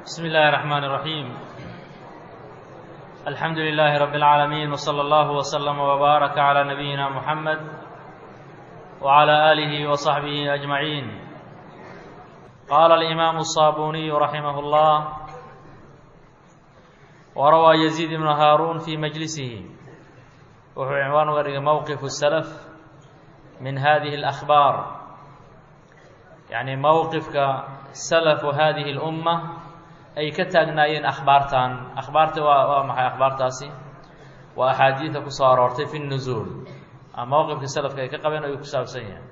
بسم الله الرحمن الرحيم الحمد لله رب العالمين وصلى الله وسلم وبارك على نبينا محمد وعلى آله وصحبه أجمعين قال الإمام الصابوني رحمه الله وروى يزيد بن هارون في مجلسه وهو عنوان ورق موقف السلف من هذه الأخبار يعني موقفك سلف هذه الأمة ay ka taagnaayeen akhbaartan akhbaarta waa waa maxay akhbaartaasi waa axaadiida ku soo aroortay fi nuzuul ama mowqifka salafka ay ka qabeen ayuu ku saabsan yahay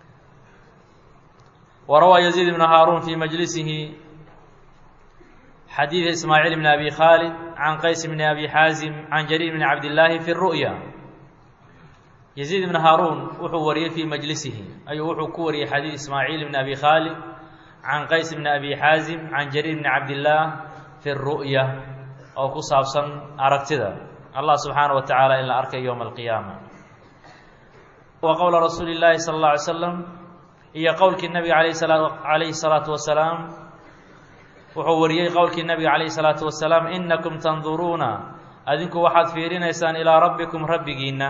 warawaa yaziid ibnu haaruun fi majlisihi xadiida ismaaciil bn abi khaalid can qays bni abi xaazim can jariir bni cabdillaahi fi ru'ya yaziid ibnu haaruun wuxuu wariyey fii majlisihi ayuu wuxuu ku wariyey xadiid ismaaciil bni abi khaalid can qays bni abi xaazim can jariir bni cabdillaah fi ru'ya oo ku saabsan aragtida allah subxaana wa tacaala in la arkay yowma alqiyaama wa qowla rasuuli llaahi sala alla alay slam iyo qowlkii nabiga alayh calayhi salaatu wasalaam wuxuu wariyey qowlkii nabiga calayhi salaatu wasalaam inakum tanduruuna adinku waxaad fiirinaysaan ilaa rabbikum rabbigiinna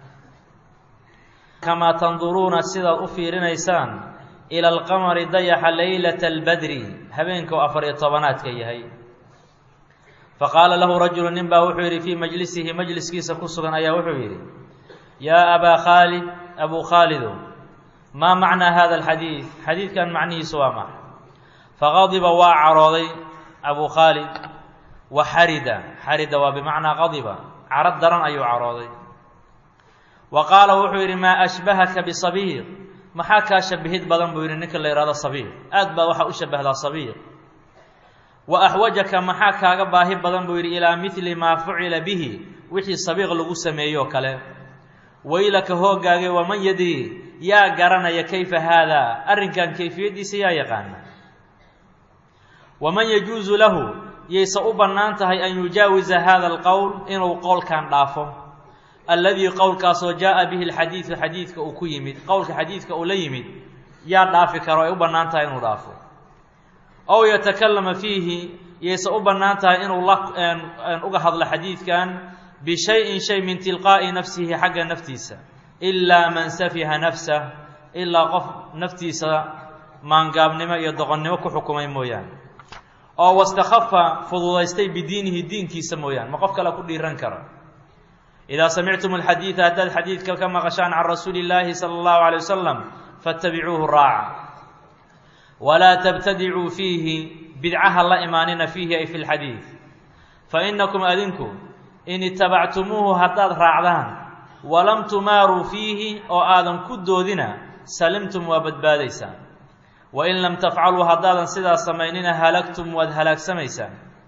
kamaa tanduruuna sidaad u fiirinaysaan ila alqamari dayaxa leylata albadri habeenka oo afar iyo tobanaadka yahay faqaala lahu rajulu nin baa wuxuu yidhi fii majlisihi majliskiisa ku sugan ayaa wuxuu yidhi yaa abaa khaalid abuu khaalido maa macnaa hada alxadiid xadiidkan macnihiisu waa maxa faqadiba waa carooday abuu khaalid wa xarida xarida waa bimacnaa qadiba carad daran ayuu carooday wa qaala wuxuu yidhi maa ashbahaka bisabiiq maxaa kaa shabihid badan buu yidhi ninka la yihahdo sabiiq aad baa waxaa u shabahdaa sabiiq wa axwajaka maxaa kaaga baahi badan buu yidhi ilaa midli maa fucila bihi wixii sabiiq lagu sameeyoo kale waylaka hoogaage waman yadri yaa garanaya kayfa haadaa arrinkan kayfiyaddiisa yaa yaqaana waman yajuusu lahu yayse u bannaan tahay an yujaawisa hada alqowl inuu qowlkan dhaafo alladii qowlkaasoo jaa bihi alxadiidu xadiidka uu ku yimid qowlka xadiidka uu la yimid yaa dhaafi karo ay u bannaan tahay inuu dhaafo ow yatakallama fiihi yayse u bannaan tahay inuu la uga hadlo xadiidkan bishayin shay min tilqaa'i nafsihi xagga naftiisa ilaa man safiha nafsah ilaa qof naftiisa maangaabnimo iyo doqonnimo ku xukumay mooyaane oo wastakhafa fududaystay bidiinihi diinkiisa mooyaane ma qof kale ku dhiiran karo idaa samictum alxadiida haddaad xadiidka ka maqashaan can rasuuli illaahi sala allahu alay wasalam fattabicuuhu raaca walaa tabtadicuu fiihi bidcaha la imaanina fiihi ay fi lxadiid fa inakum adinku in itabactumuuhu haddaad raacdaan walam tumaaruu fiihi oo aadan ku doodina salimtum waa badbaadaysaan wain lam tafcaluu haddaadan sidaas samaynina halagtum waad halaagsamaysaan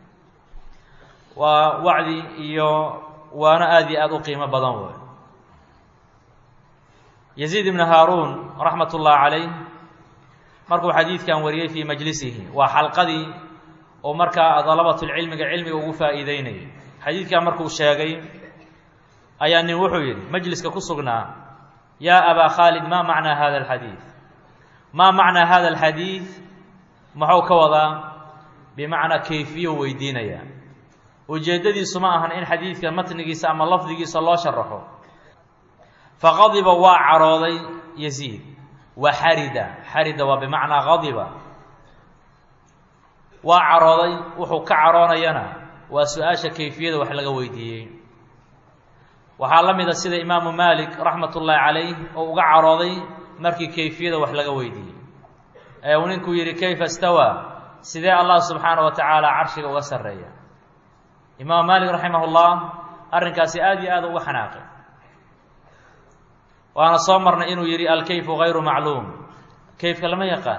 waa wacdi iyo waana aada iyo aada u qiimo badan wey yaziid ibnu haaruun raxmat ullahi calayh markuu xadiidkan wariyey fii majlisihi waa xalqadii oo markaa dalabatulcilmiga cilmiga ugu faa'iideynayay xadiidkan markuu sheegay ayaa nin wuxuu yidhi majliska ku sugnaa yaa abaa khaalid maa macnaa hada alxadiid maa macnaa hada alxadiid muxuu ka wadaa bimacnaa kayfiyo weydiinaya ujeeddadiisu ma ahan in xadiidka matnigiisa ama lafdigiisa loo sharaxo faqadiba waa carooday yaziid wa xarida xarida waa bimacnaa qadiba waa carooday wuxuu ka caroonayana waa su-aasha kayfiyada wax laga weydiiyey waxaa la mida sida imaamu maalik raxmat ullaahi calayh oo uga carooday markii kayfiyada wax laga weydiiyey ee uu ninkuu yidhi kayfa stawaa sidee allah subxaana wa tacaala carshiga uga sarreeya imaam maalik raximah ullah arrinkaasi aada iyo aada uga xanaaqay waana soo marnay inuu yidhi alkayfu gayru macluum kayfka lama yaqaan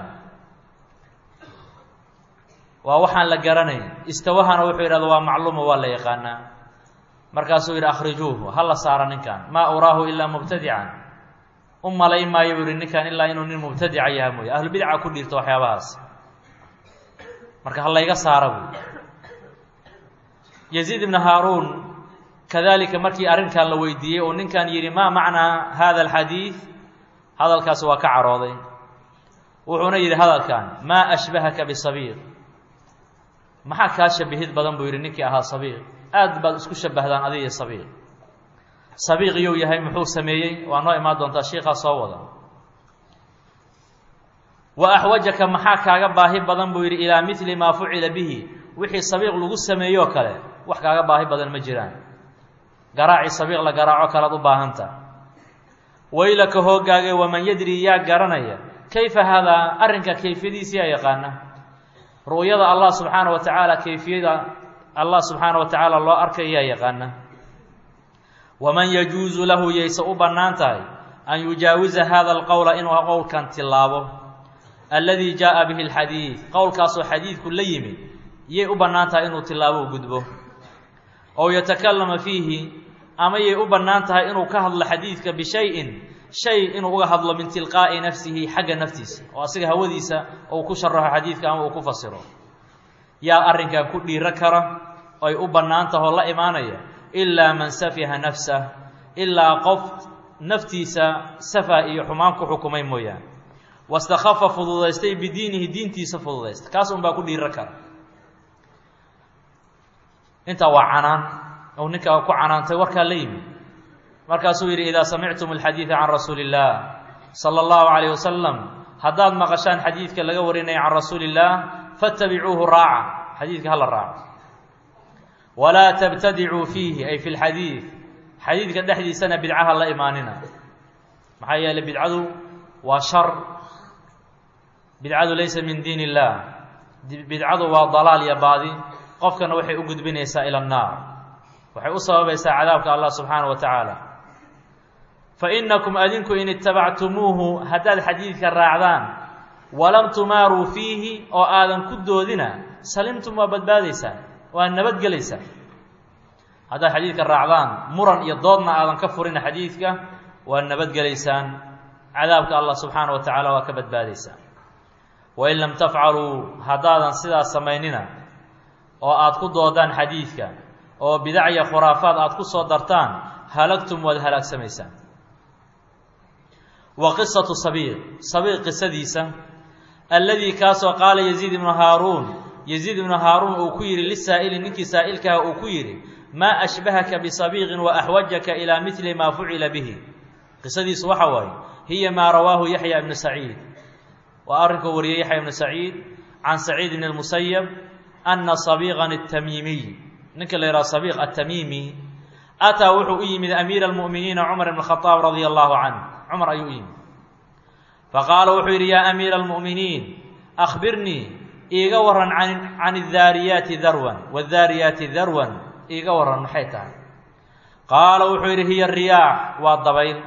waa waxaan la garanayn istawahana wuxuu yidhahda waa macluuma waa la yaqaanaa markaasuu yidhi akhrijuuhu ha la saara ninkan maa uraahu ilaa mubtadican u malay maayo buu yihi ninkan ilaa inuu nin mubtadica yaha mooye ahlubidca ku dhiirto waxyaabahaas marka ha layga saara buy yaziid ibnu haaruun kadalika markii arrinkan la weydiiyey oo ninkan yidhi maa macnaa hada alxadiid hadalkaasi waa ka carooday wuxuuna yidhi hadalkan maa ashbahaka bisabiiq maxaa kaa shabihid badan buu yidhi ninkii ahaa sabiiq aad baad isku shabahdaan adiga iyo sabiiq sabiiq iyou yahay muxuu sameeyey waa noo imaan doontaa shiikaa soo wada wa axwajaka maxaa kaaga baahi badan buu yidhi ilaa mili maa fucila bihi wixii sabiiq lagu sameeyoo kale wax kaaga baahi badan ma jiraan garaacii sabiiq la garaaco kalead u baahanta waylaka hoogaage waman yadri yaa garanaya kayfa haadaa arrinka kayfiyadiisii yaa yaqaana ru'yada allah subxaana wa tacaala kayfiyada allah subxaana wa tacaala loo arkay yaa yaqaana waman yajuusu lahu yayse u bannaan tahay an yujaawiza hada alqowla inuu qowlkan tilaabo alladii jaaءa bihi اlxadiid qowlkaasoo xadiidku la yimid yay u bannaan tahay inuu tilaabo u gudbo ow yatakalama fiihi ama yay u bannaan tahay inuu ka hadlo xadiidka bishayin shay inuu uga hadlo min tilqaa'i nafsihi xagga naftiisa oo asiga hawadiisa uu ku sharaxo xadiidka ama uu ku fasiro yaa arrinkan ku dhiiro kara ay u bannaan tahoo la imaanaya ilaa man safiha nafsah ilaa qof naftiisa safa iyo xumaan ku xukumay mooyaane wastakhafa fududaystay bidiinihi diintiisa fududaysta kaas un baa ku dhiiro kara intaa waa canaan ou ninkaa ku canaantay warkaa la yimid markaasuu yidhi idaa samictum alxadiida can rasuuli illaah sala allahu calayh wasalam haddaad maqashaan xadiidka laga warinaya can rasuuli illaah fattabicuuhu raaca xadiidka hala raaco walaa tabtadicuu fiihi ay fi lxadiid xadiidka dhexdiisana bidcaha la imaanina maxaa yeeley bidcadu waa shar bidcadu laysa min diin illaah bidcadu waa dalaal iyo baadi qofkana waxay u gudbinaysaa ila annaar waxay u sababaysaa cadaabka allah subxaana wa tacaala fa inakum adinku in itabactumuuhu haddaad xadiidka raacdaan walam tumaaruu fiihi oo aadan ku doodina salimtum waa badbaadaysaan waa nabadgelaysaan haddaad xadiidka raacdaan muran iyo doodna aadan ka furina xadiidka waa nabadgelaysaan cadaabka allah subxaana wa tacaala waa ka badbaadaysaan wain lam tafcaluu haddaadan sidaas samaynina oo aad ku doodaan xadiidka oo bidacya khuraafaad aad ku soo dartaan halagtum waad halaagsamaysaan wa qisatu sabiiq sabiiq qisadiisa alladii kaasoo qaala yaziid ibnu haaruun yaziid ibnu haaruun uu ku yidhi lisaa'ili ninkii saa'ilkaha uu ku yidhi maa ashbahaka bisabiiqin wa axwajaka ilaa midli maa fucila bihi qisadiisu waxa waaye hiya maa rawaahu yaxya ibnu saciid waa arrinkuu wariyey yaxya ibnu saciid can saciid bn اlmusayab ana sabiiqan الtamiimiy ninka la yidhaha sabiiq atamiimi ataa wuxuu u yimid amiira almu'miniina cumar ibn khadaab radia allahu canh cumar ayuu u yimid faqaala wuxuu yidhi yaa amiira almu'miniin akhbirnii iiga waran an can اdaariyaati darwan wاdaariyaati darwan iiga waran maxay tahay qaala wuxuu yidhi hiya riyaax waa dabayl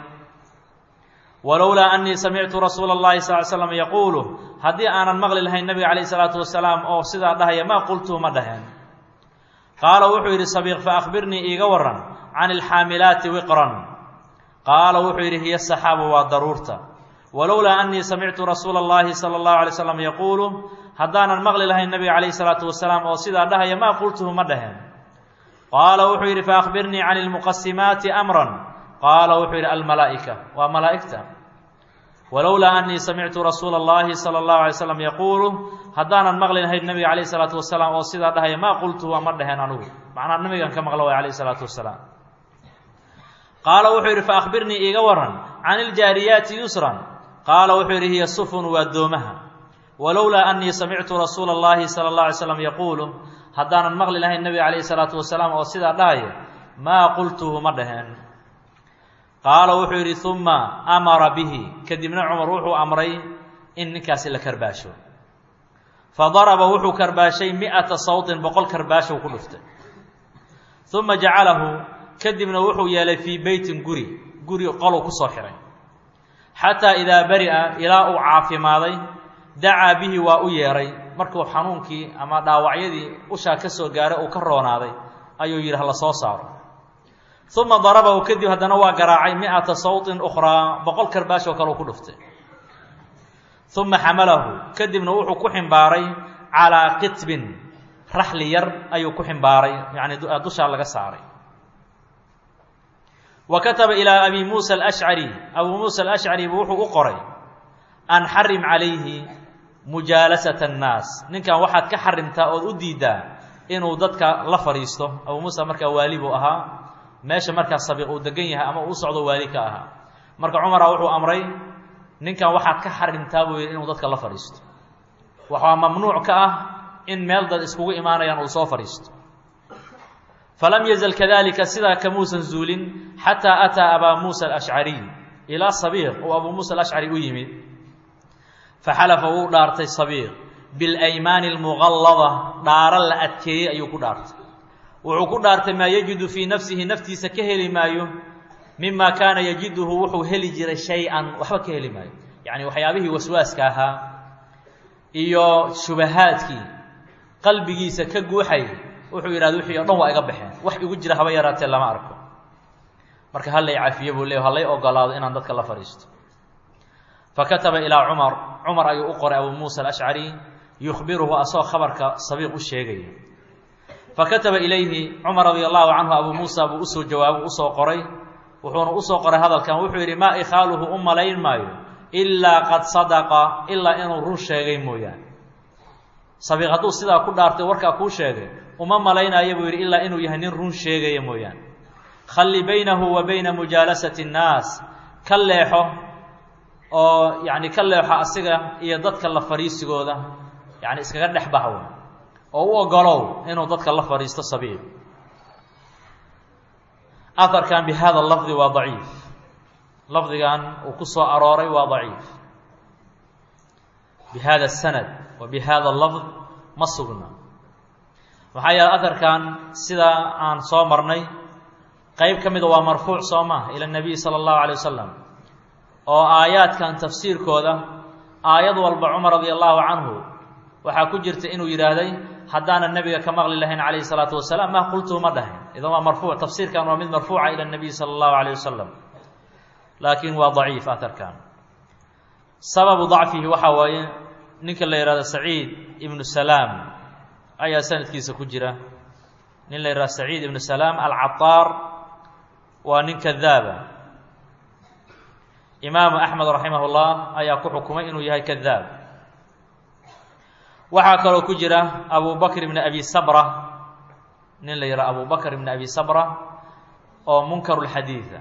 walowlaa anii samictu rasuula اllahi sal l slam yaquulu haddii aanan maqli lahayn nabiga calayh isalaatu wasalaam oo sidaa dhahaya maa qultuhu ma dhaheen qaala wuxuu yidhi sabiiq faakbirnii iiga waran can ilxaamilaati wiqran qaala wuxuu yidhi hiya saxaabu waa daruurta walowlaa anii samictu rasuula اllahi sala اllahu alay slam yaquulu haddaanan maqli lahayn nabiga calayh isalaatu wasalaam oo sidaa dhahaya maa qultuhu ma dhaheen qaala wuxuu yidhi faakbirnii can ilmuqasimaati amran qaala wuxuu yidhi almalaa'ika waa malaa'igta walowlaa anii samictu rasuula اllahi sala اllahu alay slam yaquulu haddaanan maqli lahayn nabiga calayh isalaatu wasalaam oo sidaa dhahaya maa qultuhu waa ma dhaheen anugu macnaa nabigan ka maqla way calayh isalaatu wasalaam qaala wuxuu yidhi faakbirnii iiga waran can iljaariyaati yusran qaala wuxuu yidhi hiya sufun waa doomaha walowlaa anii samictu rasuula اllahi sala اllahu alay slam yaquulu haddaanan maqli lahayn nabiga calayhi salaatu wasalaam oo sidaa dhahaya maa qultuhu ma dhaheen qaala wuxuu yidhi uma amara bihi kadibna cumar wuxuu amray in ninkaasi la karbaasho fadaraba wuxuu karbaashay mi'ata sawtin boqol karbaashow ku dhuftay uma jacalahu kadibna wuxuu yeelay fii beytin guri guri qoluu ku soo xihay xataa idaa bari'a ilaa uu caafimaaday dacaa bihi waa u yeedhay markuu xanuunkii ama dhaawacyadii ushaa ka soo gaaray uu ka roonaaday ayuu yidhi hala soo saaro uma darabahu kadib haddana waa garaacay mi'ata sawtin ukhraa boqol karbaashoo kale uu ku dhuftay uma xamalahu kadibna wuxuu ku ximbaaray calaa qitbin raxli yar ayuu ku ximbaaray yacni dushaa laga saaray wa kataba ilaa abi muusa alashcari abuu muusa alashcari buu wuxuu u qoray an xarim calayhi mujaalasata annaas ninkan waxaad ka xarimtaa ood u diiddaa inuu dadka la fadhiisto abuu muusa markaa waali buu ahaa meesha markaa sabiiq uu degan yahay ama uu socdo waali ka ahaa marka cumara wuxuu amray ninkan waxaad ka xarimtaa buu yidhi inuu dadka la fadhiisto waxaa mamnuuc ka ah in meel dad iskugu imaanayaan uu soo fadhiisto falam yazal kadalika sidaa kamuusan zuulin xataa ataa abaa muusa alashcariy ilaa sabiiq uu abuu muusa alashcari u yimid faxalafa wuu dhaartay sabiiq bilaymaani almuqallada dhaaro la adkeeyey ayuu ku dhaartay wuxuu ku dhaartay maa yajidu fii nafsihi naftiisa ka heli maayo mima kaana yajiduhu wuxuu heli jiray shay-an waxba ka heli maayo yacni waxyaabihii waswaaska ahaa iyo shubahaadkii qalbigiisa ka guuxay wuxuu yidhahda wixii o dhan waa iga baxeen wax igu jira haba yaraatee lama arko marka hallay cafiye buu leey hallay ogolaado inaan dadka la fadhiisto fakataba ilaa cumar cumar ayuu u qoray abuu muusa alashcari yukhbiruhu asagoo khabarka sabiiq u sheegaya fakataba ilayhi cumar radia allahu canhu abuu muusa buu usoo jawaabo usoo qoray wuxuuna usoo qoray hadalkan wuxuu yidhi maa ikhaaluhu u malayn maayo ilaa qad sadaqa ilaa inuu run sheegay mooyaane sabiiq hadduu sidaa ku dhaartay warkaa kuu sheegay uma malaynaayo buu yidhi ilaa inuu yahay nin run sheegaya mooyaane khalli baynahu wa bayna mujaalasati annaas ka leexo oo yacni ka leexo asiga iyo dadka la fadhiisigooda yacni iskaga dhex baxwo oo u ogolow inuu dadka la fadhiisto sabiiq aharkan bi hada lafdi waa daciif lafdigan uu ku soo arooray waa daciif bi hada sanad wa bi hada lafd ma sugna maxaa yeele aharkan sidaa aan soo marnay qeyb ka mida waa marfuuc soo maha ila nabiy sala allahu alay wasalam oo aayaadkan tafsiirkooda aayad walba cumar radia allahu canhu waxaa ku jirta inuu yidhaahday haddaanan nebiga ka maqli lahayn calayhi salaatu wasalaam maa qultuhu ma dhahin idan waa marfuuc tafsiirkan waa mid marfuuca ila nabiy sala allahu alayh wasalam laakiin waa daciif aharkan sababu dacfihi waxaa waaye ninka la yihahdo saciid ibnu salaam ayaa sanadkiisa ku jira nin la yihahdo saciid ibnu salaam alcataar waa nin kadaaba imaamu axmed raximah llah ayaa ku xukumay inuu yahay kadaab waxaa kaloo ku jira abu bakr ibn abi sabra nin la yidhaha abu bakr ibn abi sabra oo munkaru lxadiida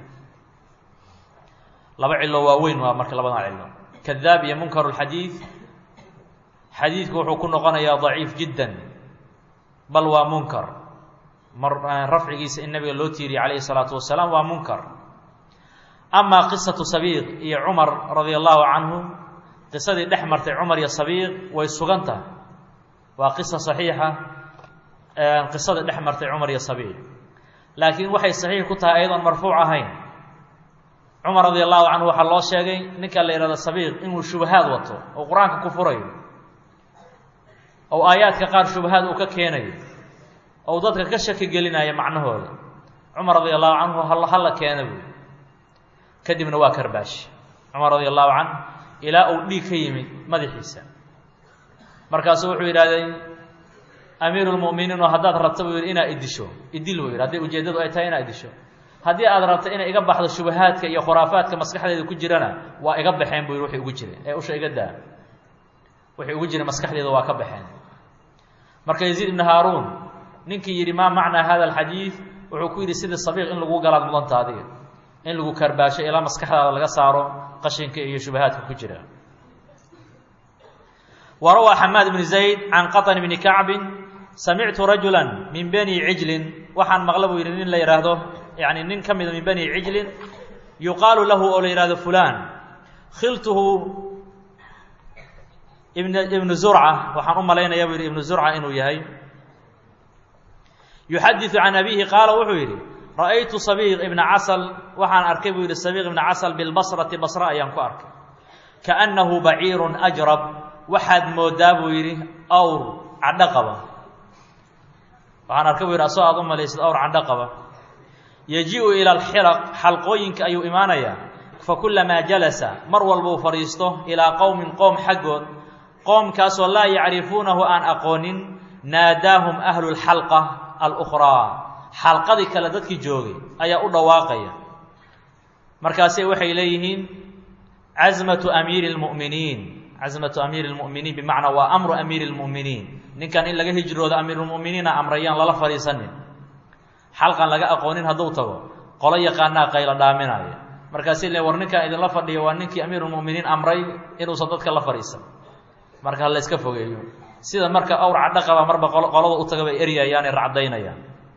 laba cilo waaweyn waa marka labadan cilo kadaab iyo munkaru lxadiid xadiidku wuxuu ku noqonayaa daciif jiddan bal waa munkar mar rafcigiisa in nabiga loo tiiriyey calayhi salaatu wasalaam waa munkar amaa qisatu sabiiq iyo cumar radia allahu canhu qisadii dhex martay cumar iyo sabiiq way sugan tahay waa qisa saxiixa qisadii dhex martay cumar iyo sabiiq laakiin waxay saxiix ku tahay ayadoon marfuuc ahayn cumar radia allahu canhu waxaa loo sheegay ninka la yihahdo sabiiq inuu shubahaad wato oo qur-aanka ku furayo ou aayaadka qaar shubahaad uu ka keenayo ou dadka ka shaki gelinaya macnahooda cumar radia allahu canhu hal hala keena buy kadibna waa karbaashi cumar radia allahu canh ilaa uu dhiig ka yimid madaxiisa markaasuu wuxuu yidhahday amiiru lmu'miniin oo haddaad rabta buu yidhi inaad idisho idil buu yidhi hadday ujeeddadu ay tahay inaad idisho haddii aad rabto inay iga baxdo shubahaadka iyo khuraafaadka maskaxdeeda ku jirana waa iga baxeen buu yidhi waxay ugu jireen ee usha iga daa waxay ugu jireen maskaxdeeda waa ka baxeen marka yaziid ibnu haaruun ninkii yidhi maa macnaa hada alxadiid wuxuu ku yidhi sidii sabiiq in lagu galaad mudanta adiga in lagu karbaasho ilaa maskaxdaada laga saaro qashinka iyo shubahaadka ku jira wa rawaa xamaad bni zayd can qaطn bni kacbin samictu rajula min bani cijlin waxaan maqla buu yidhi nin la yidhaahdo yani nin ka mida min bani cijlin yuqaalu lahu oo la yihahdo fulan khiltuhu ibn ibnu zurca waxaan u malaynaya buu yidhi ibnu zurca inuu yahay yuxadiثu can abihi qaala wuxuu yidhi ra'aytu sabiiq ibna casal waxaan arkay buu yidhi sabiiq ibna casal bilbasrati basra ayaan ku arkay kaأnnahu baciirun ajrab waxaad moodaa buu yidhi awr cadho qaba waxaan arkay buu yidhi asoo aad u malaysid awr cadho qaba yaji-u ila alxilaq xalqooyinka ayuu imaanayaa fakulamaa jalasa mar walbuu fadhiisto ilaa qowmin qoom xaggood qoomkaasoo laa yacrifuunahu aan aqoonin naadaahum ahlu lxalqa alukhraa xalqadii kale dadkii joogay ayaa u dhawaaqaya markaase waxay leeyihiin casmatu amiiri اlmu'miniin casmatu amiiri lmu'miniin bimacnaa waa amru amiiri lmu'miniin ninkan in laga hijroodo amiirulmu'miniina amrayaan lala fadhiisanin xalqan laga aqoonin hadduu tago qolo yaqaanaa qaylo dhaaminaya markaasi le war ninkaan idinla fadhiyo waa ninkii amiirulmu'miniin amray inuusan dadka la fadhiisan marka ha layska fogeeyo sida marka awr cadhaqaba marba qolada u taga bay eryayaane racdaynayaan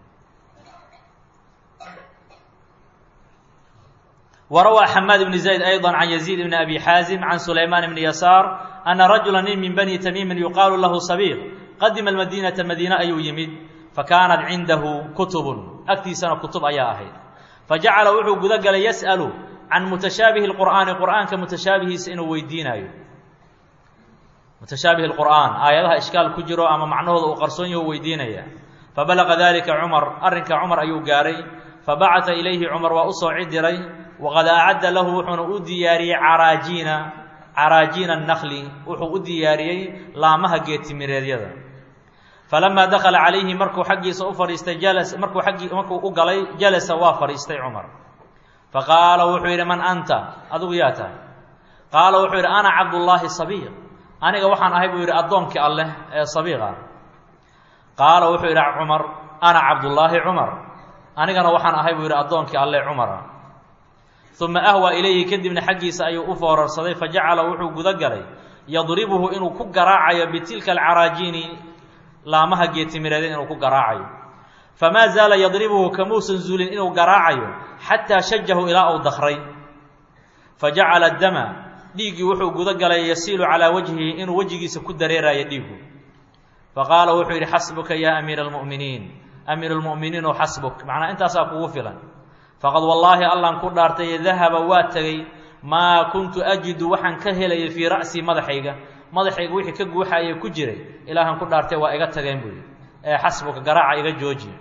وrawى xmاad بن زayd أيضا عن يزيد بن أbي xاaزم عن سulayمان بن يسار أنa رaجuلا nin min bني تmيmi يuqaalu lahu صبيq qadima الmadينaةa madiine ayuu yimid fakaanat cindahu kutub agtiisana kutub ayaa ahayd fajacala wuxuu guda galay yasأlu can mutashaabihi الqur'aani qur'aanka mutashaabihiisa inuu weydiinayo mutashaabihi الqur'aan aayadaha ishkaal ku jiro ama macnahooda uu qarsoon yaho weydiinaya fabalaga dalika cumar arrinka cumar ayuu gaaray fabacata ilayhi cumar waa u soo cidiray waqad acadda lahu wuxuuna u diyaariyey caraajiina caraajiina annakli wuxuu u diyaariyey laamaha geetimireedyada falamaa dakala calayhi markuu xaggiisa u fadhiistay jalas markuu aggii markuu u galay jalasa waa fadhiistay cumar faqaala wuxuu yidhi man anta adigu yaa tahay qaala wuxuu yidhi ana cabdullaahi sabiiq aniga waxaan ahay buu yidhi addoonkii alleh ee sabiiqa qaala wuxuu yidhi cumar ana cabdullaahi cumar anigana waxaan ahay buu yidhi addoonkii alleh cumara uma ahwa ilayhi kadibna xaggiisa ayuu u foorarsaday fajacala wuxuu guda galay yadribuhu inuu ku garaacayo bitilka alcaraajiini laamaha geetimireedeen inuu ku garaacayo famaa zaala yadribuhu kamuusan zuulin inuu garaacayo xataa shajahu ilaa uu dakray fajacala dama dhiiggii wuxuu guda galay yasiilu calaa wajhihi inuu wejigiisa ku dareerayo dhiigu faqaala wuxuu yidhi xasbuka yaa amiira almu'miniin amiiru lmu'miniin oo xasbuk macnaa intaasaa kugu filan faqad wallaahi allan ku dhaartay dahaba waa tegey maa kuntu ajidu waxaan ka helayay fii ra'sii madaxayga madaxayga wixii ka guuxaye ku jiray ilaahan ku dhaartay waa iga tageen buuyi ee xasbuka garaaca iga joojiya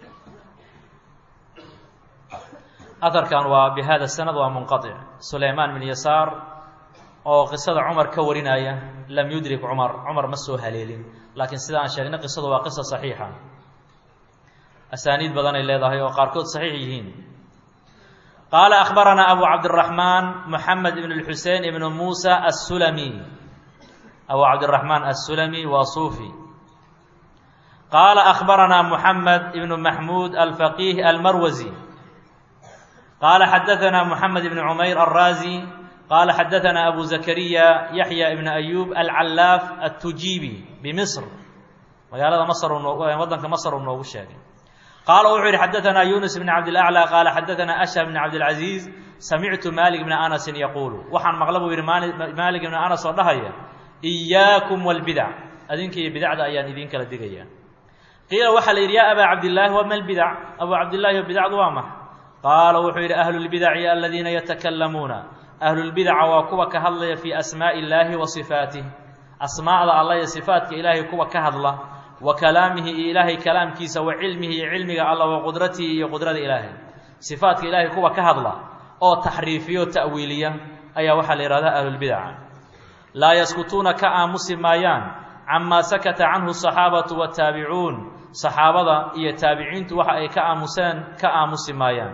aharkan waa bi hada sanad waa munqaطic sulaymaan bin yasaar oo qisada cumar ka warinaya lam yudrik cumar cumar ma soo haleelin laakiin sida aan sheegnay qisadu waa qisa saxiixa asaaniid badanay leedahay oo qaarkood saxiix yihiin qaala akhbaranaa abu cabdiraxmaan moxamed ibn اlxusein ibn muusa assulami abu cabdiraxmaan assulami waa suufi qaala akhbaranaa moxamed ibn maxmuud alfaqiih almarwasi qaala xadaanaa moxamed ibn cumayr alraazi qaala xadaanaa abu zakariya yaxya ibn ayub alcallaaf attujiibi bimisr magaalada masr waddanka masr uu noogu sheegay qaala wuxuu yidhi xadaanaa yunus bn cabdilaclى qaala xadaanaa ashhab bn cabdilcaziiz samictu maalik bna anasin yaquulu waxaan maqla buu yidhi maalik ibna anas oo dhahaya iyaakum wاlbidac adinka iyo bidacda ayaan idin kala digaya qiila waxaa la yidhi ya abaa cabdillaahi wama lbidac abu cabdillahi o bidacdu waa max qaala wuxuu yidhi ahlu lbidaci aladiina yatakalamuuna ahlulbidaca waa kuwa ka hadlaya fii asmaaءi illaahi wa sifaatih asmaa'da alla iyo sifaatka ilaahay kuwa ka hadla wa kalaamihi iyo ilaahay kalaamkiisa wa cilmihi iyo cilmiga alla wa qudratihi iyo qudrada ilaahay sifaatka ilaahay kuwa ka hadla oo taxriifiyo ta'wiiliya ayaa waxaa la yihahdaa ahlulbidaca laa yaskutuuna ka aamusi maayaan camaa sakata canhu asaxaabatu wataabicuun saxaabada iyo taabiciintu waxa ay ka aamuseen ka aamusi maayaan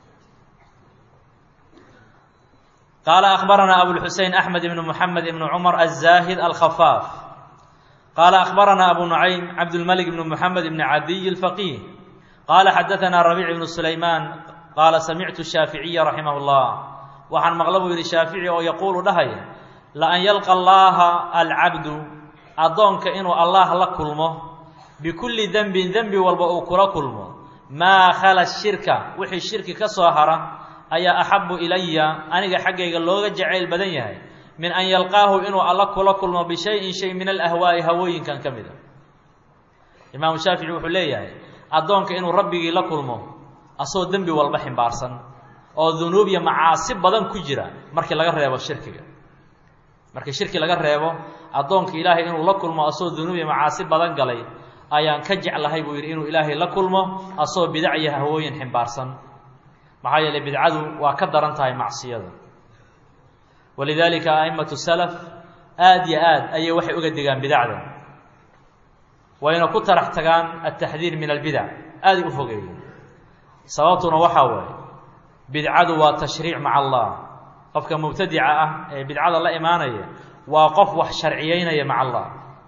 qaala akhbaranaa abulxusein axmed ibnu moxamed ibnu cumar azaahid alkhafaaf qaala akhbaranaa abu nucaym cabdulmalik ibnu moxamed ibni cadiy alfaqiih qaala xadaanaa rabiic ibnu sulaymaan qaala samictu shaaficiya raximah llah waxaan maqla buu yidhi shaafici oo yaquulu dhahaya laan yalqa allaaha alcabdu addoonka inuu allah la kulmo bikulli dembin dembi walba uu kula kulmo maa khala shirka wixii shirki ka soo hara ayaa axabu ilaya aniga xaggayga looga jacayl badan yahay min an yalqaahu inuu alla kula kulmo bishayin shay min alahwaa'i hawooyinkan ka mida imaamu shaafici wuxuu leeyahay addoonka inuu rabbigii la kulmo asagoo dembi walba ximbaarsan oo dunuub iyo macaasi badan ku jira markii laga reebo shirkiga markii shirki laga reebo addoonka ilaahay inuu la kulmo asagoo dunuub iyo macaasi badan galay ayaan ka jeclahay buu yidhi inuu ilaahay la kulmo asagoo bidac iyo hawooyin ximbaarsan maxaa yeelay bidcadu waa ka daran tahay macsiyada walidaalika a'immatu salaf aada iyo aad ayay waxay uga digaan bidacda wayna ku tarax tagaan altaxdiir min albidac aaday u fogeeyeen sababtuna waxaa waaye bidcadu waa tashriic maca allah qofka mubtadica ah ee bidcada la imaanaya waa qof wax sharciyeynaya maca allah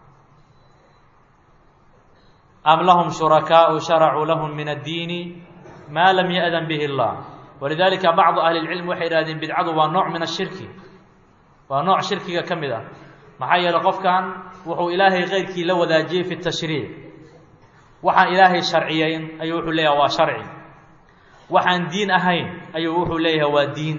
am lahum shurakaau sharacuu lahum min addiini maa lam ya'dan bihi اllah walidalika bacdu ahli اlcilm waxay yidhahdeen bidcadu waa nooc min ashirki waa nooc shirkiga ka mid ah maxaa yeeley qofkan wuxuu ilaahay keyrkii la wadaajiyey fi tashriic waxaan ilaahay sharciyeyn ayuu wuxuu leeyahay waa sharci waxaan diin ahayn ayuu wuxuu leeyahay waa diin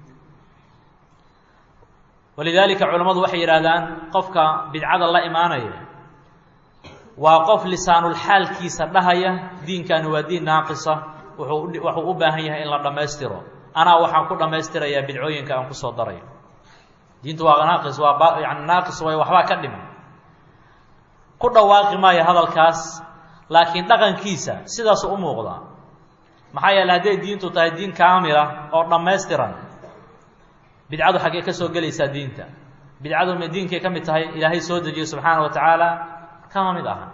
walidaalika culammadu waxay yidhahdaan qofka bidcada la imaanaya waa qof lisaanulxaalkiisa dhahaya diinkani waa diin naaqisa wuxuu wuxuu u baahan yahay in la dhammaystiro anaa waxaan ku dhammaystirayaa bidcooyinka aan kusoo darayo diintu waa naaqis waa ba yani naaqis way waxbaa ka dhiman ku dhawaaqi maayo hadalkaas laakiin dhaqankiisa sidaasuu u muuqdaa maxaa yeele hadday diintu tahay diin kaamila oo dhammaystiran bidcadu xaggee ka soo gelaysaa diinta bidcadu ma diinkay ka mid tahay ilaahay soo dejiyey subxaana wa tacaala kama mid aha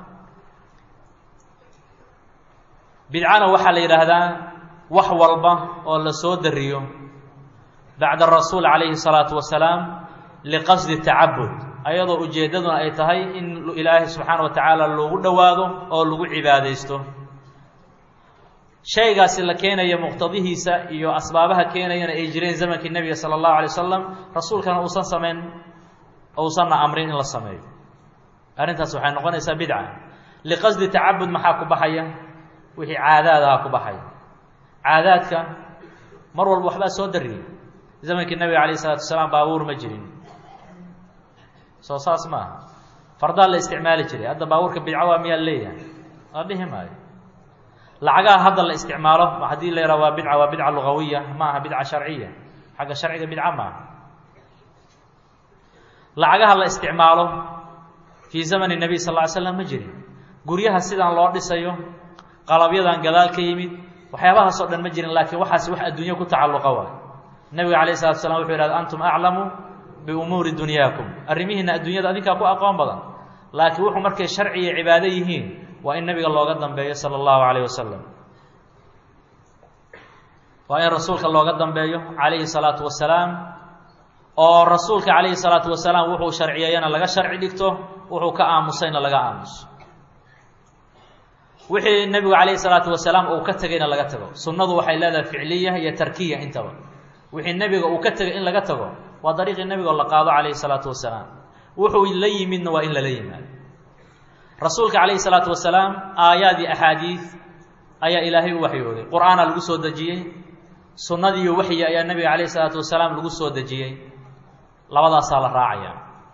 bidcana waxaa la yidhaahdaa wax walba oo la soo dariyo bacda rasuul calayhi salaatu wasalaam liqasdi tacabud ayadoo ujeeddaduna ay tahay in ilaahay subxaana wa tacaala loogu dhowaado oo lagu cibaadaysto shaygaasi la keenaya muqtadihiisa iyo asbaabaha keenayana ay jireen zamankii nebiga sala allahu alay wasalam rasuulkana uusan samayn uusanna amrin in la sameeyo arrintaas waxay noqonaysaa bidca liqasdi tacabud maxaa ku baxaya wixii caadaadaha ku baxaya caadaadka mar walba waxbaa soo dariyey zamankii nebiga alayh isalatu wasalaam baabuur ma jirin soo saas ma aha fardaa la isticmaali jiray hadda baabuurka bidco waa miyaa leeyahay la dhihi maayo lacagaha hadda la isticmaalo haddii la yaraha waa bidca waa bidca lugawiya ma aha bidca sharciya xagga sharciga bidca maaha lacagaha la isticmaalo fii zamani nebiy sal ll ly slam ma jirin guryaha sidaan loo dhisayo qalabyadan gadaal ka yimid waxyaabahaasoo dhan ma jirin laakiin waxaasi wax adduunyo ku tacalluqa waay nebiga alayh salatu slam wuxuu yidhahda antum aclamu biumuuri dunyaakum arrimihiina adduunyada adinkaa ku aqoon badan laakiin wuxuu markay sharci iyo cibaado yihiin waa in nebiga looga dambeeyo sala allahu calayh wasalam waa in rasuulka looga dambeeyo calayhi salaatu wasalaam oo rasuulka calayhi salaatu wasalaam wuxuu sharciyeeyana laga sharci dhigto wuxuu ka aamusayna laga aamuso wixii nebigu calayhi salaatu wasalaam uu ka tegayna laga tago sunnadu waxay leedahay ficliya iyo tarkiya intaba wixii nebiga uu ka tegay in laga tago waa dariiqii nebiga oo la qaado calayhi salaatu wasalaam wuxuu la yimidna waa in lala yimaado rasuulka calayhi salaatu wasalaam aayaad iyo axaadiid ayaa ilaahay u waxyooday qur-aana lagu soo dejiyey sunnadiiyo waxyi ayaa nebiga calayhi salaatu wasalaam lagu soo dejiyey labadaasaa la raacaya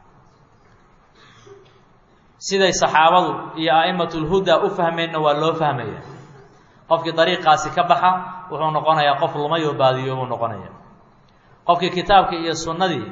siday saxaabadu iyo a'immatulhuda u fahmeenna waa loo fahmaya qofkii dariiqaasi ka baxa wuxuu noqonayaa qof lumay oo baadiyo buu noqonaya qofkii kitaabka iyo sunnadii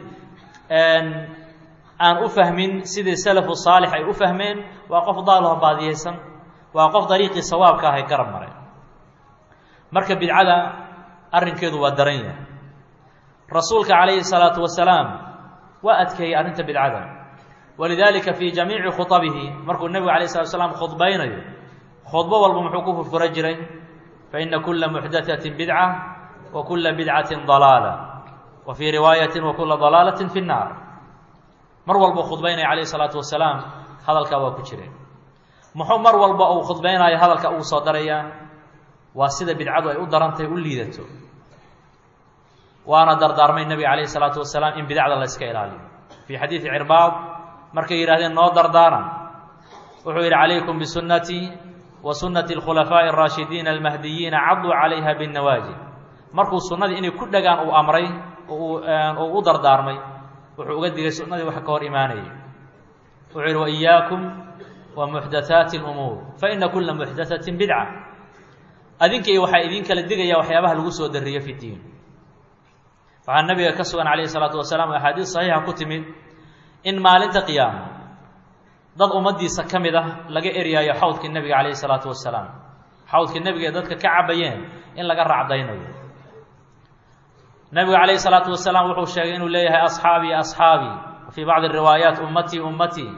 aan u fahmin sidii salafu saalix ay u fahmeen waa qof daalaho baadiyeysan waa qof dariiqii sawaabka ahay garab maray marka bidcada arrinkeedu waa daran yahay rasuulka calayhi salaatu wasalaam waa adkeeyey arrinta bidcada walidaalika fii jamiici khutabihi markuu nebigu alayh salatu slam khudbaynayo khudbo walba muxuu ku furfura jiray faina kula muxdatatin bidca wa kula bidcatin dalaala wa fii riwaayatin wa kula dalaalatin fi nnaar mar walba khudbaynaya calayhi salaatu wasalaam hadalkaa waa ku jireen muxuu mar walba uu khudbaynayo hadalka ugu soo darayaa waa sida bidcadu ay u darantahay u liidato waana dardaarmay nebiga calayhi salaatu wasalaam in bidacda la yska ilaaliyo fii xadiidi cirbaad markay yidhahdeen noo dardaaran wuxuu yidhi calaykum bisunnatii wa sunnati alkhulafaa'i araashidiina almahdiyiina caduu calayha binnawaajid markuu sunnadii inay ku dhagaan uu amray oo u dardaarmay wuxuu uga digay sunnadii wax ka hor imaanayay wuxuu yidhi wa iyaakum wa muxdathaati alumuur fa ina kula muxdathatin bidca adinkai waxaa idin kala digaya waxyaabaha lagu soo dariyo fi diin waxaa nabiga ka sugan calayhi salaatu wasalaam axaadiis saxiixa ku timid in maalinta qiyaama dad ummaddiisa ka mid ah laga eryaayo xawdkii nebiga calayhi salaatu wasalaam xawdkii nebiga ee dadka ka cabayeen in laga racdaynayo nebigu calayhi salaatu wasalaam wuxuu sheegay inuu leeyahay asxaabii asxaabii fii bacdi riwaayaat ummatii ummatii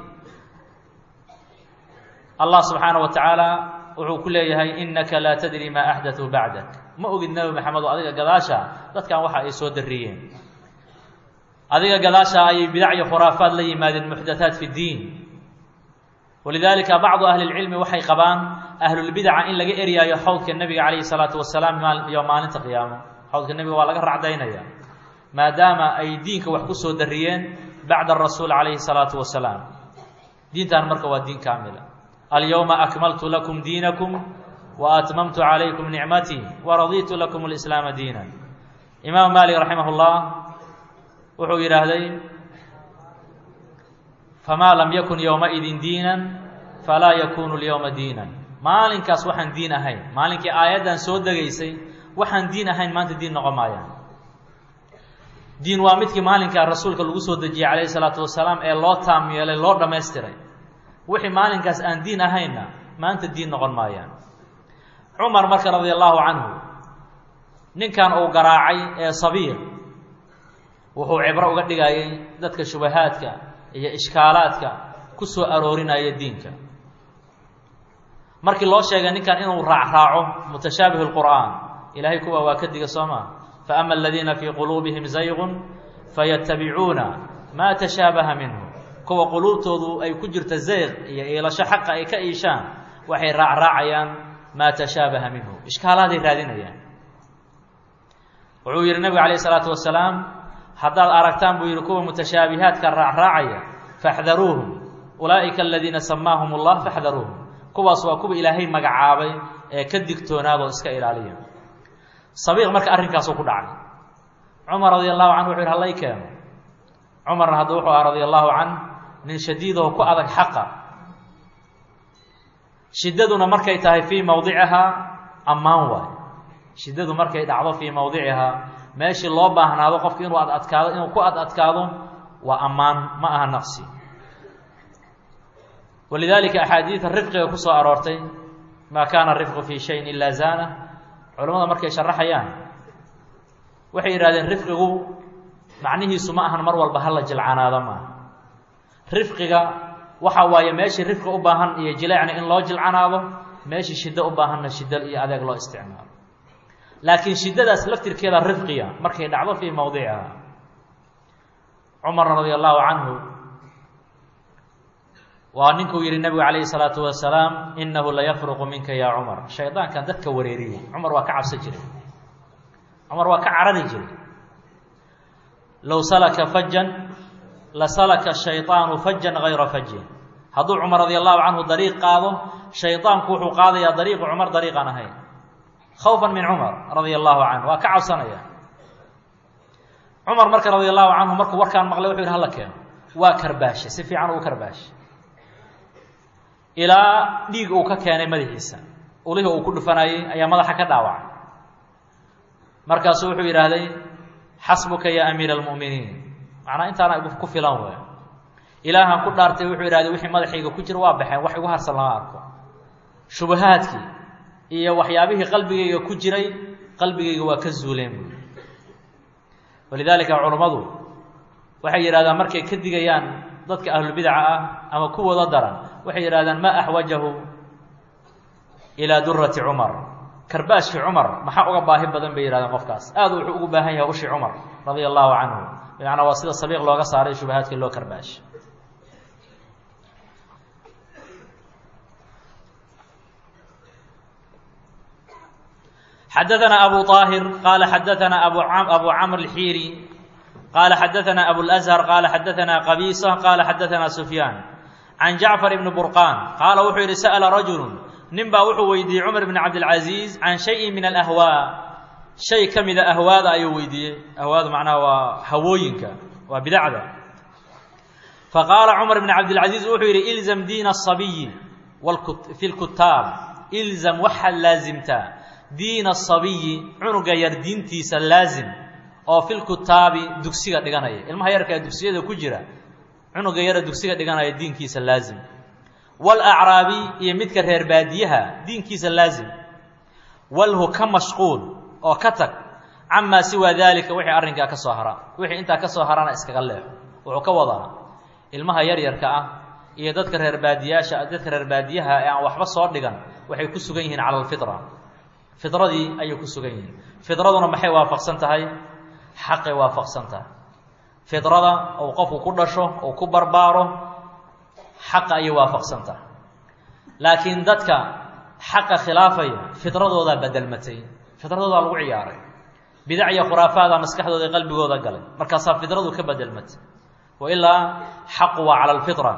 allah subxaana wa tacaala wuxuu ku leeyahay innaka laa tadri maa axdatuu bacdak ma ogid nebi maxamed oo adiga gadaasha dadkan waxa ay soo dariyeen adiga gadaashaa ayay bidac iyo khuraafaad la yimaadeen muxdathaat fi ddiin walidaalika bacdu ahli lcilmi waxay qabaan ahlulbidaca in laga eryaayo xawdka nebiga calayhi salaatu wasalaam iyo maalinta qiyaamo xawdka nebiga waa laga racdaynaya maadaama ay diinka wax ku soo dariyeen bacda arasuul calayhi salaatu wasalaam diintan marka waa diin kaamila alyowma akmaltu lakum diinakum wa atmamtu calaykum nicmatii waraditu lakum lislaama diina imaam maalik raximah llah wuxuu yidhaahday famaa lam yakun yowmaidin diinan falaa yakunu lyowma diinan maalinkaas waxaan diin ahayn maalinkii aayaddan soo degaysay waxaan diin ahayn maanta diin noqon maayaan diin waa midkii maalinkaa rasuulka lagu soo dejiyey calayhi salaatu wasalaam ee loo taam yeelay loo dhammaystiray wixii maalinkaas aan diin ahaynna maanta diin noqon maayaan cumar marka radia allaahu canhu ninkan uu garaacay ee sabiir wuxuu cibro uga dhigayay dadka shubahaadka iyo ishkaalaadka ku soo aroorinaya diinka markii loo sheegay ninkan inuu raacraaco mutashaabih lqur'aan ilaahay kuwa waa ka diga soo maa faama aladiina fii quluubihim zayqun fayatabicuuna maa tashaabaha minhu kuwa quluubtoodu ay ku jirta zayq iyo iilasho xaqa ay ka iishaan waxay raacraacayaan maa tashaabaha minhu ishkaalaaday raadinayaan wuxuu yidhi nabigu calayh isalaatu wasalaam haddaad aragtaan buu yidhi kuwa mutashaabihaadka raacraacaya faxdaruuhum ulaa'ika aladiina samaahum allah faxdaruuhum kuwaas waa kuwa ilaahay magacaabay ee ka digtoonaadoo iska ilaaliya sabiiq marka arrinkaasuu ku dhacay cumar radia allahu canhu wuxu yhi hallay keeno cumarna hadda wuxuu aha radia allahu canh nin shadiidoo ku adag xaqa shiddaduna markay tahay fii mawdicihaa ammaan waay shiddadu markay dhacdo fii mawdicihaa meeshii loo baahnaado qofka inuu ad adkaado inuu ku ad adkaado waa ammaan ma aha naqsi walidaalika axaadiida rifqiga ku soo aroortay maa kaana rifqu fii shayin ilaa zaana culamada markay sharaxayaan waxay yidhahdeen rifqigu macnihiisu ma ahan mar walba hala jilcanaado maaha rifqiga waxa waaye meeshii rifqi u baahan iyo jileecna in loo jilcanaado meeshii shiddo u baahanna shiddo iyo adeeg loo isticmaalo laakiin shiddadaas laftirkeeda rifqiya markay dhacdo fii mawdiciha cumarna radia allahu canhu waa ninkuu yihi nabigu calayhi salaatu wasalaam inahu layafruqu minka ya cumar shaydaankan dadka wareeriyey cumar waa ka cabsan jiray cumar waa ka carari jiray low salaka fajan lasalaka shayطaanu fajan gayra fajin hadduu cumar radia allahu canhu dariiq qaado shaydaanku wuxuu qaadayaa dariiqu cumar dariiqaan ahayn khawfan min cumar radia allahu canhu waa ka cabsanaya cumar marka radia allahu canhu markuu warkaan maqlay wuxu yidhi hala keeno waa karbaashe si fiican uu karbaashe ilaa dhiig uu ka keenay madaxiisa ulihii uu ku dhufanayey ayaa madaxa ka dhaawacay markaasuu wuxuu yidhaahday xasbuka ya amiira almu'miniin macnaa intaana igu ku filan wey ilaahan ku dhaartay wuxuu yidhahday wixii madaxayga ku jira waa baxeen wax igu harsan lama arko shubahaadkii iyo waxyaabihii qalbigayga ku jiray qalbigayga waa ka zuuleen buui walidaalika culummadu waxay yidhahdaan markay ka digayaan dadka ahlulbidaca ah ama kuwooda daran waxay yidhahdaan maa axwajahu ilaa durati cumar karbaashkii cumar maxaa uga baahi badan bay yihahdeen qofkaas aad wuxuu ugu baahan yahay ushi cumar radia allahu canhu bimacnaa waa sida sabiiq looga saaray shubahaadkii loo karbaash xadaثna abu طاahir qala xadaثna abu abu cmr الxiiri qala xadaثna abu الأزhر qala xadaثna qabisa qala xadaثna sufyaan can jacfar ibni burqaan qaala wuxuu yidhi sa'la rajulu nin baa wuxuu weydiiyey cumar bn cabdilcaziiz can shayin min alahwaa shay ka mida ahwaada ayuu weydiiyey ahwaadu macnaha waa hawooyinka waa bidacda faqaala cumar bn cabdilcaziiz wuxuu yidhi ilzam diina asabiyi fi lkutaab ilzam waxaad laasimtaa diina asabiyi cunuga yar diintiisa laazim oo fi lkutaabi dugsiga dhiganaya ilmaha yarka ee dugsiyada ku jira cunuga yara dugsiga dhiganaya diinkiisa laazim walacraabi iyo midka reer baadiyaha diinkiisa laazim walhu ka mashquul oo ka tag camaa siwaa daalika wixii arrinkaa ka soo hara wixii intaa ka soo harana iskaga leexo wuxuu ka wadaa ilmaha yaryarka ah iyo dadka reer baadiyaasha dadka reer baadiyaha ee aan waxba soo dhigan waxay ku sugan yihiin cala alfitra fidradii ayay ku sugan yihiin fidraduna maxay waafaqsan tahay xaqay waafaqsan tahay fidrada uu qofku ku dhasho uu ku barbaaro xaqa ayay waafaqsanta laakiin dadka xaqa khilaafaya fidradoodaa bedelmatay fidradoodaa lagu ciyaaray bidac iyo khuraafaada maskaxdooda i qalbigooda galay markaasaa fidradu ka bedelmatay wa ilaa xaqu waa cala alfitra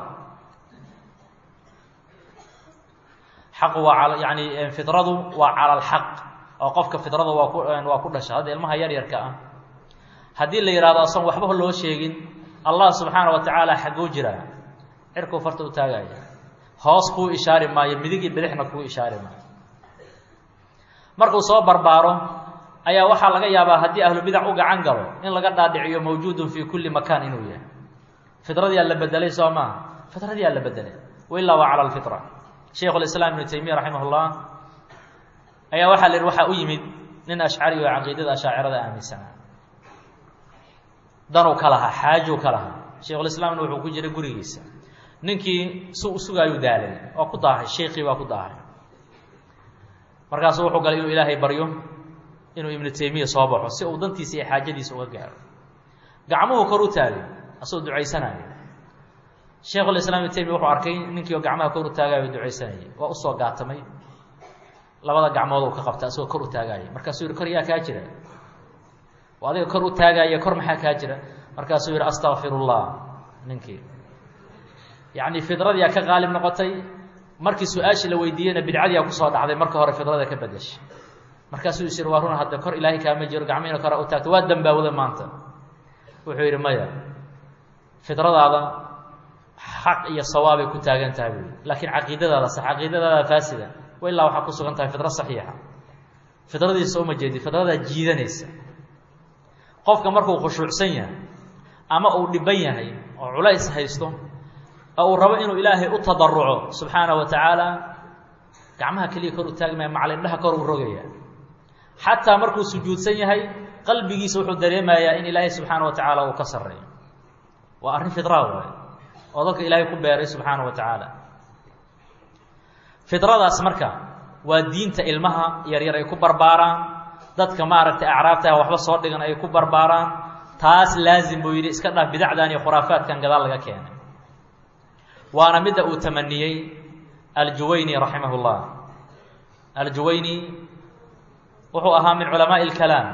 xaqu waa al yani fidradu waa cala alxaq oo qofka fidrada waa ku waa ku dhasha hadda ilmaha yar yarka ah haddii la yidhahdo asoon waxba loo sheegin allah subxaana wa tacaala xagguu jiraa cirkuu farta u taagaya hoos kuu ishaari maayo midig iyo bidixna kuu ishaari maayo markuu soo barbaaro ayaa waxaa laga yaabaa haddii ahlu bidac u gacan galo in laga dhaadhiciyo mawjuudun fii kulli makaan inuu yahay fidradiyaa la bedelay soo maaha fidradiyaa la bedelay wailaa waa cala alfitra shaykhu lislaam ibnu taymiya raximah llah ayaa waxaa la yidhi waxaa u yimid nin ashcari oo caqiidada ashaacirada aaminsanaa danuu ka lahaa xaajuu ka lahaa shaykhulislaamna wuxuu ku jiray gurigiisa ninkii su sugaayuu daalay oo ku daahay sheikii baa ku daahay markaasuu wuxuu galay inuu ilaahay baryo inuu ibnu taymiya soo baxo si uu dantiisa iyo xaajadiisa uga gaaro gacmuhu kor u taagay asagoo ducaysanaya shaykhulislaam ibnu taymiya wuxuu arkay ninkii oo gacmaha kor u taagayo ducaysanayay waa usoo gaatamay labada gacmood uu ka qabta asagoo kor u taagaaya markaasuu yihi kor yaa kaa jira oo adiga kor u taagaaya kor maxaa kaa jira markaasuu yihi astakfir ullah ninkii yacni fidradiyaa ka qaalib noqotay markii su-aashii la weydiiyeyna bidcadiyaa kusoo dhacday marka hore fidrada ka bedeshay markaasuu is yihi waa run hadda kor ilaahay kaama jiro gacmihiina kora u taagto waa dambaawda maanta wuxuu yidhi maya fidradaada xaq iyo sawaabay ku taagan tahay buui laakiin caqiidadaada sax caqiidadaada faasida wa ilaa waxaa ku sugan tahay fidro saxiixa fidradiisa uma jeedi fidradaa jiidanaysa qofka markuu khushuucsan yahay ama uu dhiban yahay oo culays haysto oo uu rabo inuu ilaahay u tadaruco subxaana wa tacaala gacmaha keliya kor u taagmaya macalindhaha kor u rogaya xataa markuu sujuudsan yahay qalbigiisa wuxuu dareemayaa in ilaahay subxaana wa tacaala uu ka sarreeyo waa arrin fidraa waay oo dadka ilaahay ku beeray subxaana wa tacaala fidradaas marka waa diinta ilmaha yaryar ay ku barbaaraan dadka maaragtay acraabtaah waxba soo dhigan ay ku barbaaraan taas laazim buu yidhi iska dhaaf bidacdan iyo khuraafaadkan gadaal laga keenay waana midda uu tamaniyey aljuwayni raximah llah aljuwayni wuxuu ahaa min culamaaءi اlkalaam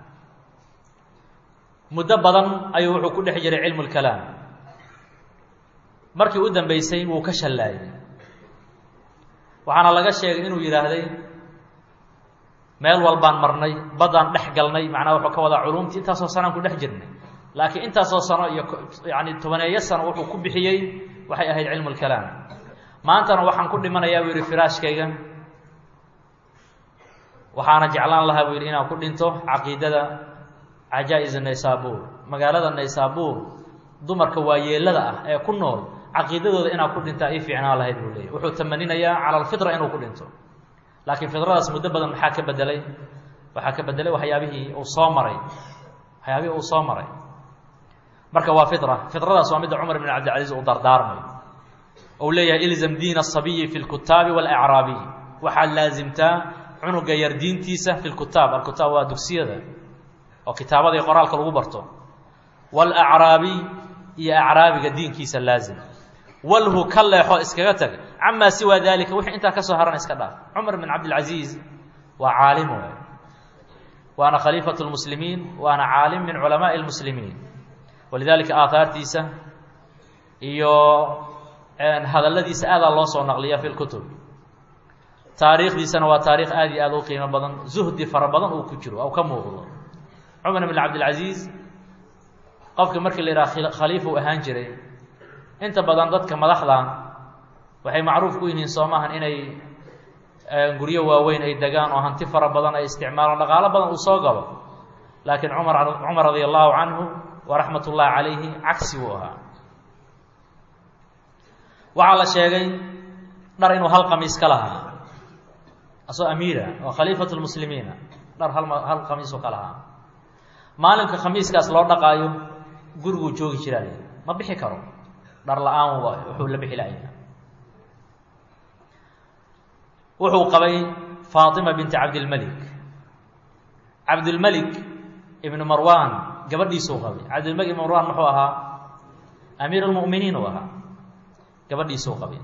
muddo badan ayuu wuxuu ku dhex jiray cilmu اlkalaam markii u dambeysay wuu ka shallaayay waxaana laga sheegay inuu yidhaahday meel walbaan marnay baddaan dhex galnay macnaha wuxuu ka wadaa culumtii intaasoo sanaan ku dhex jirnay laakiin intaasoo sano iyo yani tobaneeyo sano wuxuu ku bixiyey waxay ahayd cilmu اlkalaam maantana waxaan ku dhimanayaa buu yidhi firaashkayga waxaana jeclaan lahaa buu yidhi inaan ku dhinto caqiidada cajaa-is naysaabuur magaalada naysaabuur dumarka waayeelada ah ee ku nool caqiidadooda inaan ku dhintaa ii fiicnaan lahayd buu leeyay wuxuu tamaninayaa cala alfitra inuu ku dhinto laakiin fidradaas muddo badan maxaa ka bedelay waxaa ka bedelay waxyaabihii uu soo maray waxyaabihii uu soo maray marka waa fitra fidradaas waa midda cumar bn cabdilcaziiz uu dardaarmay ou leeyahay ilzam diin asabiyi fi lkutaabi walacraabiy waxaad laasimtaa cunuga yar diintiisa fi lkutaab alkutaab waa dugsiyada oo kitaabada iyo qoraalka lagu barto walacraabiy iyo acraabiga diinkiisa laazim walhu ka leexo iskaga tag camaa siwaa dalika wixii intaa kasoo haran iska dhaaf cumar bin cabdilcaziiz waa caalim waay waana khaliifat lmuslimiin waana caalim min culamaai lmuslimiin walidalika aahaartiisa iyo hadalladiisa aadaa loo soo naqliya fi lkutub taariikhdiisana waa taarikh aad iyo aad u qiimo badan zuhdi fara badan uu ku jiro ou ka muuqdo cumar bin cabdilcaziiz qofka markii la yidhaha khaliifa u ahaan jiray inta badan dadka madaxda waxay macruuf ku yihiin soo maahan inay guryo waaweyn ay degaan oo hanti fara badan ay isticmaalaan dhaqaalo badan uu soo galo laakiin cumar cumar radia allahu canhu waraxmat ullahi calayhi cagsi buu ahaa waxaa la sheegay dhar inuu hal qamiis ka lahaa asoo amiira oo khaliifat lmuslimiina dhar hal hal khamiisoo ka lahaa maalinka khamiiskaas loo dhaqaayo guriguu joogi jiraa ma bixi karo dhar la-aan waay wuxuu la bixi laaya wuxuu qabay faatima binti cabdilmelik cabdilmelik ibnu marwan gabadhiisuu qabay cabdilmalik ibn marwan muxuu ahaa amiir اlmu'miniin uu ahaa gabadhiisuu qabay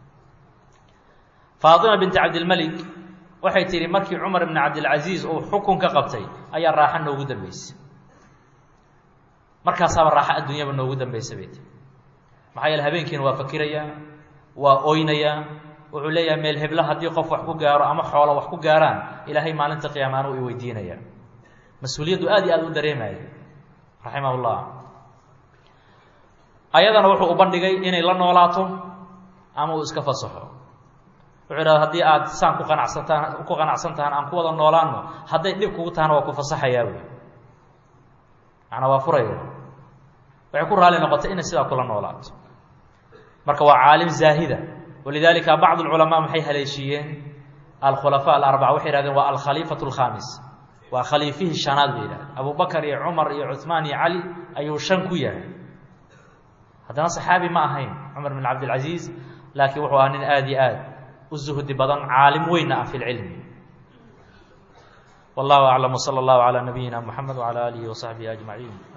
faatima binti cabdilmalik waxay tihi markii cumar ibn cabdilcaziiz uu xukun ka qabtay ayaa raaxo noogu dambeysay markaasaaba raaxo adduunyaba noogu dambaysa bay tii maxaa yeele habeenkiina waa fakirayaa waa oynayaa wuxuu leeyahay meel heblo haddii qof wax ku gaaro ama xoolo wax ku gaaraan ilaahay maalinta qiyaamaanu i weydiinaya mas-uuliyaddu aad iyo aad u dareemaya raximah llah ayadana wuxuu u bandhigay inay la noolaato ama uu iska fasaxo wuxuu idhahda haddii aad saan ku qanacsantaan ku qanacsan tahaan aan ku wada noolaano hadday dhib kugu tahana waa ku fasaxayaa wy macnaa waa furaya waxay ku raali noqotay inay sidaa kula noolaato marka waa caalim zaahida walidalika bacd اlculamaa maxay haleeshiiyeen alkhulafa alarbaca waxay yihahdeen waa alkhaliifatu اlkhamis waa khaliifihii shanaad bay yidhahdeen abu bakar iyo cumar iyo cuثmaan iyo cali ayuu shan ku yahay haddana saxaabi ma ahayn cumar bn cabdilcaziiz laakiin wuxuu ahaa nin aada iyo aad u zuhdi badan caalim weynna ah fi lcilmi wallahu aclam wslى اllahu calى nabiyina mxamed wعalى alihi وصaxbihi aجmaعin